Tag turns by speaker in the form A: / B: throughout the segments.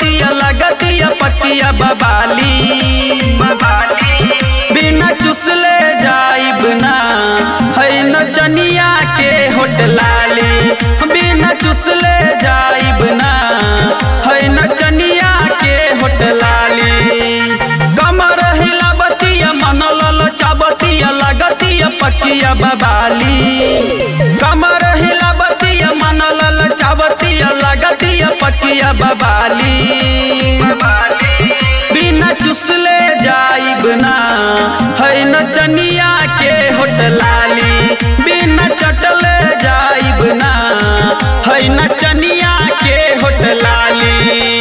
A: चुसबतिया लगतिया पतिया बबाली बिना चुसले जाइब ना है नचनिया के होटलाली बिना चुसले जाइब ना है नचनिया के होटलाली कमर हिलाबतिया मन ललचाबतिया लगतिया पकिया बबाली कमर हिलाबतिया मन ललचाबतिया लगतिया पकिया बबाली बिना चुसले जाइब ना है नचनिया के होटलाली बिना चटले जाइब ना है नचनिया के होटलाली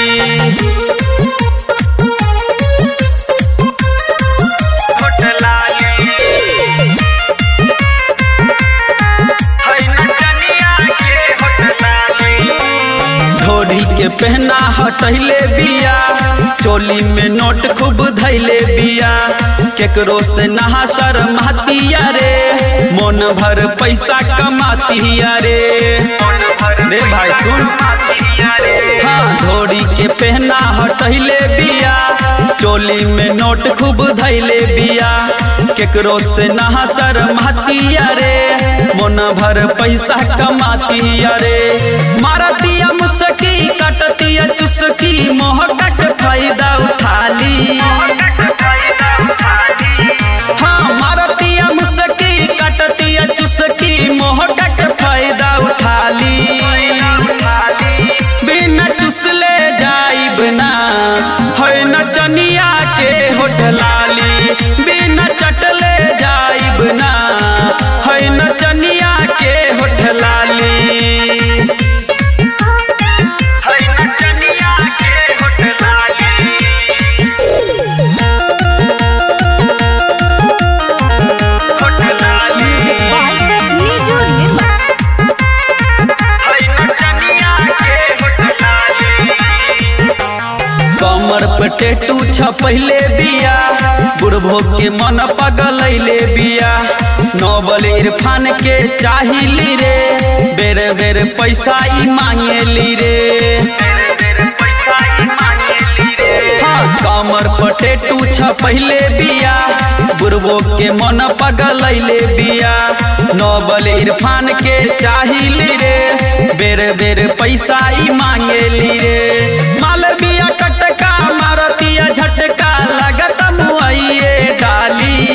A: ढोरी के पहना हटैले बिया चोली में नोट खूब धैले बिया केकरो से नहा शर्मातिया रे मन भर पैसा कमातिया रे रे भाई सुन हाँ ढोरी के पहना हटैले बिया चोली में नोट खूब धैले बिया केकरो से नहा शर्मातिया रे मन भर पैसा कमातिया रे मारतिया मुसकी कटतिया चुसकी मोहटा के फायदा उठाली हाँ मारतिया मुसकी कटतिया चुसकी मोहटा के फायदा उठाली बिना चुसले जाइब ना है नचनिया के होटलाली बिना चटले जाइब ना है नचनिया के होटलाली
B: Music by Niju Nirmal.
A: कमर पे टेटू छपैले बिया बुढ़भो के मन पगलैले बिया नोबल इरफान के चाहिली रे बेर बेर पैसा ई मांगेली रे हाँ, कमर पर टेटू छपैले बिया बुढ़बो के मन पगलैले बिया नोबल इरफान के चाहिली रे बेर बेर पैसा ई मांगेली रे मालविया कटका मारतिया झटका लगत मुआइए डाली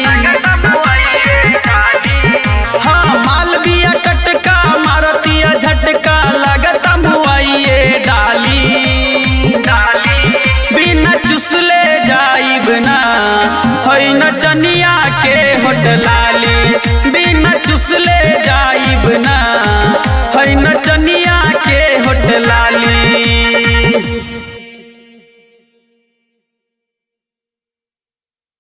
A: हाँ मालविया कटका मारतिया झटका लगत मुआइए डाली बिना चुसले जाइब ना है नचनिया के होटलाली बिना चुसले जाइब ना है नचनिया